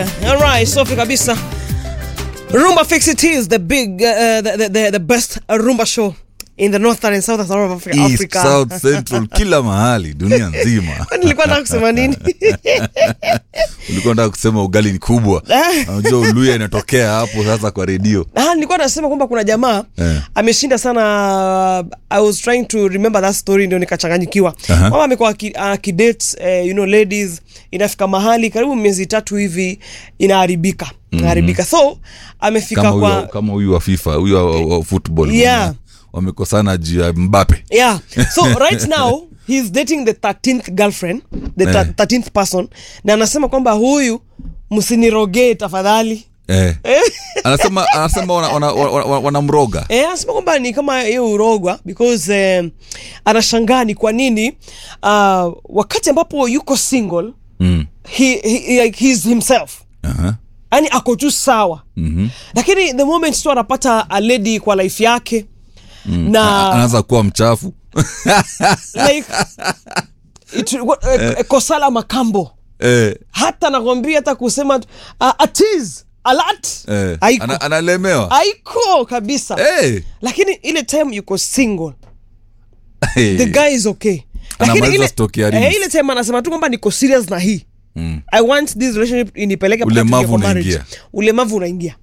All right, safi kabisa. Rumba Fix It is the big, uh, the, the, the, the best rumba show in the northern and southern of Africa. East, Africa. South, Central, kila mahali dunia nzima. Kwani nilikuwa nataka kusema nini? Ulikuwa nataka kusema ugali ni kubwa. Unajua Uluya inatokea hapo sasa kwa redio. Ah, nilikuwa nasema kwamba kuna jamaa Eh. ameshinda sana. I was trying to remember that story, ndio nikachanganyikiwa. Aha. Mama amekuwa aki- akidate eh, you know ladies, inafika mahali karibu miezi tatu hivi inaharibika inaharibika, so amefika Kama kwa huyo kama huyu wa FIFA, huyu wa, wa, wa football. Yeah. Wamekosana juu ya Mbappe. yeah so right now he's dating the 13th girlfriend the Eh. 13th person na anasema kwamba huyu msinirogee tafadhali Eh. Anasema anasema wanamroga wana, wana, wana, wanamroga. Eh, anasema kwamba ni kama hiyo urogwa because eh, anashangaa ni kwa nini uh, wakati ambapo yuko single Mm. he, he, like, he's himself Aha. yani ako tu sawa Mhm. lakini the moment tu anapata a lady kwa life yake A- na Anaanza kuwa mchafu. like it, what, eh, kosala makambo Eh. hata nakwambia hata kusema tu, uh, atis alat Eh. haiko Ana, analemewa. haiko kabisa Eh. lakini ile time yuko single Eh. the guy is okay Anamaliza ile, stock ya eh, rings. ile time anasema tu kwamba niko serious na hii Mm. i want this relationship inipeleke mpaka Ulemavu tuingie kwa marriage. unaingia. ulemavu unaingia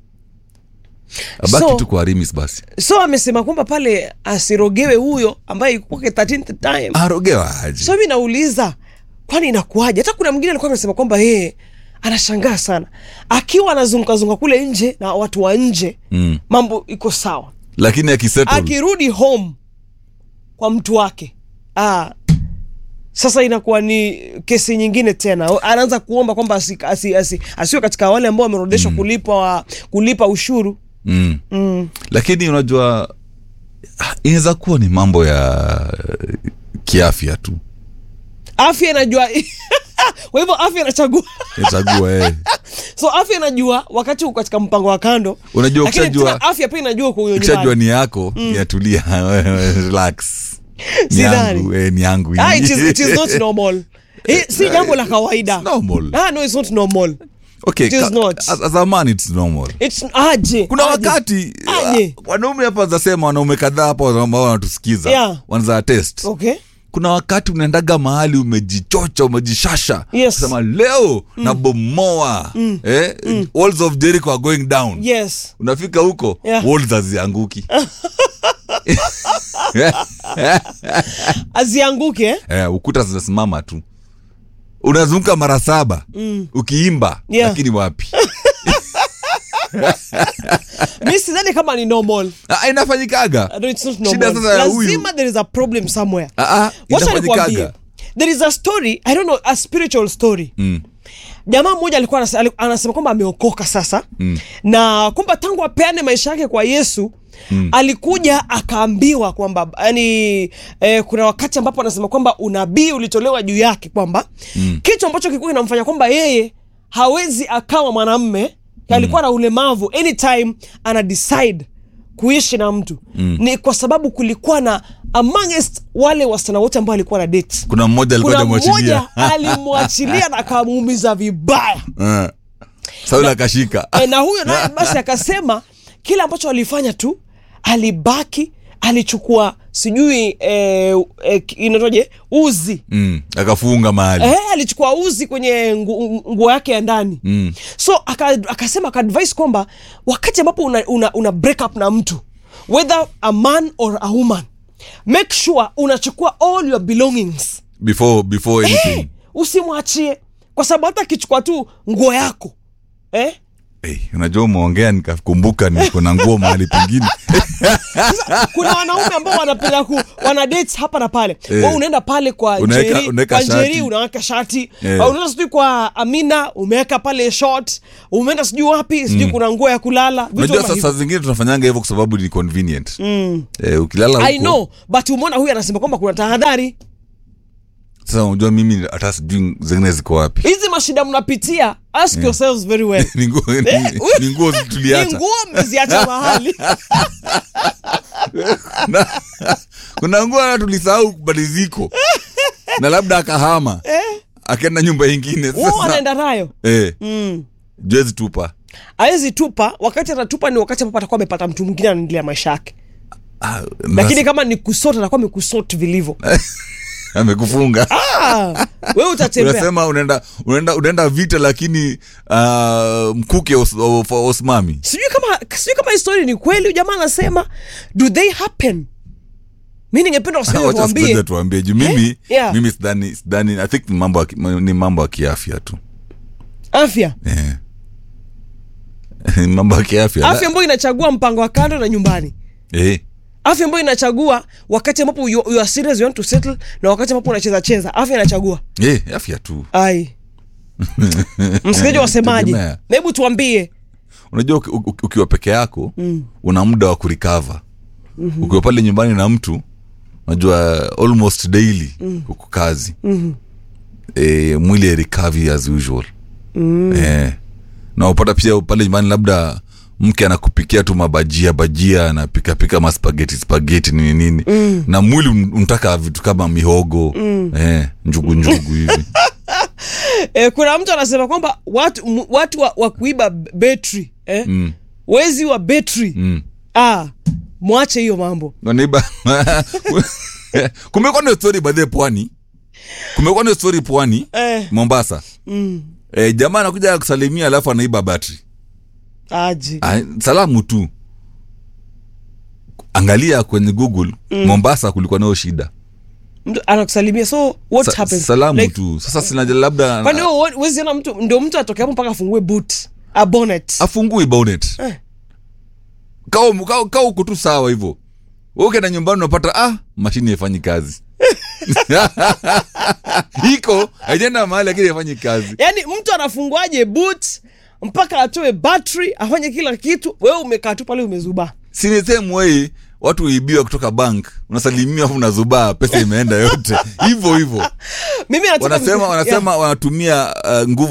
Abaki So- tu kwa Rimis basi. so amesema kwamba pale asirogewe huyo ambaye kwake 13th time Arogewa aje. so mi nauliza kwani inakuwaje hata kuna mwingine alikuwa amesema kwamba yeye anashangaa sana akiwa anazungukazunguka kule nje na watu wa nje Mm. mambo iko sawa Lakini akisettle akirudi home kwa mtu wake ah, sasa inakuwa ni kesi nyingine tena anaanza kuomba kwamba asi, asi, asi, asiwe katika wale ambao wamerudishwa mm. kulipa, kulipa ushuru mm. mm. lakini unajua inaweza kuwa ni mambo ya kiafya tu afya inajua kwa hivyo afya inachagua chagua eh. so afya inajua wakati uko katika mpango wa kando Unajua lakini ukishajua- tena afya pia inajua kwa huyo ukishajua nyumbani ni yako inatulia relax ni Sidhani. yangu eh, ni yangu ah, it is, it is not normal Eh, si jambo la kawaida It's normal. ah, no, it's not normal okay, it is ka- not. as, as a man it's normal it's aje kuna aje. wakati Aje. uh, wanaume hapa zasema wanaume kadhaa hapa ambao wanatusikiza Yeah. wanza test okay kuna wakati unaendaga mahali umejichocha umejishasha Yes. sema leo nabomoa eh? walls of Jericho are going down yes unafika huko Yeah. walls hazianguki azianguke eh? eh, ukuta zinasimama tu unazunguka mara saba ukiimba Yeah. lakini wapi mi sidhani kama ni normal Ah, inafanyikaga no, it's not Shida normal. sasa ya huyu- lazima there is a problem somewhere Ah, ah, Wacha inafanyikaga. nikwambie, there is a story i don't know a spiritual story Mm. jamaa mmoja alikuwa anase- ali- anasema kwamba ameokoka sasa mm. na kwamba tangu apeane maisha yake kwa yesu mm. alikuja akaambiwa kwamba yani eh, kuna wakati ambapo anasema kwamba unabii ulitolewa juu yake kwamba mm. kitu ambacho kilikuwa kinamfanya kwamba yeye hawezi akawa mwanamme alikuwa na ulemavu anytime ana decide kuishi na mtu mm. ni kwa sababu kulikuwa na amongst wale wasichana wote ambao alikuwa na date kuna mmoja alikuwa kuna hajamwachilia. mmoja alimwachilia na akamuumiza vibaya Eh. sauli akashika e, na huyo naye basi akasema kile ambacho alifanya tu alibaki alichukua sijui eh, eh, inatoje uzi mm. akafunga mahali eh, alichukua uzi kwenye ngu- nguo yake ya ndani Mm. so aka, akasema akaadvise kwamba wakati ambapo una, una, una break up na mtu whether a man or a woman make sure unachukua all your belongings before before anything eh, usimwachie kwa sababu hata akichukua tu nguo yako eh? hey, unajua umeongea nikakumbuka niko na nguo mahali pengine kuna wanaume ambao wanapenda ku wana dates hapa na pale Eh. Wewe unaenda pale kwa Unaweka- Njeri, unaweka kwa Njeri shati. unaweka shati Eh. Au unaenda sijui kwa Amina umeweka pale short umeenda sijui wapi sijui kuna nguo ya kulala vitu unajua kama sasa hivyo. zingine tunafanyanga hivyo kwa sababu ni convenient mm. eh, ukilala I huko know but umeona huyu anasema kwamba kuna tahadhari sasa unajua mimi hata sijui zingine ziko wapi hizi mashida mnapitia ask yourselves very well ni nguo Eh, ni- ni nguo ni tuliacha nguo mmeziacha mahali Na- kuna nguo hata tulisahau bali ziko na labda akahama akaenda nyumba ingine wao sasa wanaenda nayo eh, mm. juezi tupa awezi tupa wakati atatupa ni wakati ambapo atakuwa amepata mtu mwingine anaendelea maisha yake ah, lakini kama ni kusota atakuwa amekusot vilivyo amekufunga ah, wewe utatembea unasema unaenda unaenda unaenda vita lakini uh, mkuke os, of, osmami sijui kama sijui kama histori ni kweli huyu jamaa anasema do they happen mi ningependa wasanii wacha tuambie sikiliza tuambie juu mimi Eh? Yeah. mimi sidhani sidhani i think ni mambo ya ki- ni mambo ya kiafya tu afya eh. Ni mambo ya kiafya afya ambayo inachagua mpango wa kando na nyumbani eh. afya ambayo inachagua wakati ambapo you, you are serious you want to settle na wakati ambapo unacheza cheza afya inachagua Eh, afya tu ai msikilizaji wasemaje Tegemea. na hebu tuambie unajua uki- uki- ukiwa peke yako mm. una muda wa kurikava mm-hmm. ukiwa pale nyumbani na mtu unajua almost daily mm. uko kazi mm-hmm. e, mwili erikavi as usual mm. e, na upata pia pale nyumbani labda mke anakupikia tu mabajia bajia anapikapika maspageti spageti nini nini mm. na mwili un- unataka vitu kama mihogo mm. e, njugu njugu hivi e, kuna mtu anasema kwamba watu, m- watu wa, wa kuiba betri eh? mm. wezi wa betri mm. ah, mwache hiyo mambo wanaiba kumekuwa na story badhe pwani kumekuwa na story pwani eh, mombasa mm, e, jamaa anakuja kusalimia alafu anaiba batri aje Ah, salamu tu angalia kwenye google mm. mombasa kulikuwa nayo shida mtu anakusalimia so what Sa, happens salamu like, tu sasa sina labda kwani wewe huwezi ona mtu ndio mtu atoke hapo mpaka afungue boot a bonnet afungui bonnet Eh. Kaa- kaa kaa uko tu sawa hivyo Wewe ukienda nyumbani unapata ah mashini haifanyi kazi iko haijaenda mahali lakini haifanyi kazi yaani mtu anafunguaje boot mpaka atoe battery afanye kila kitu wewe umekaa tu pale umezubaa si ni same way watu uibiwa kutoka bank unasalimia afu unazubaa pesa imeenda yote hivyo hivyo mimi nataka wanasema Yeah. wanasema wanatumia uh, nguvu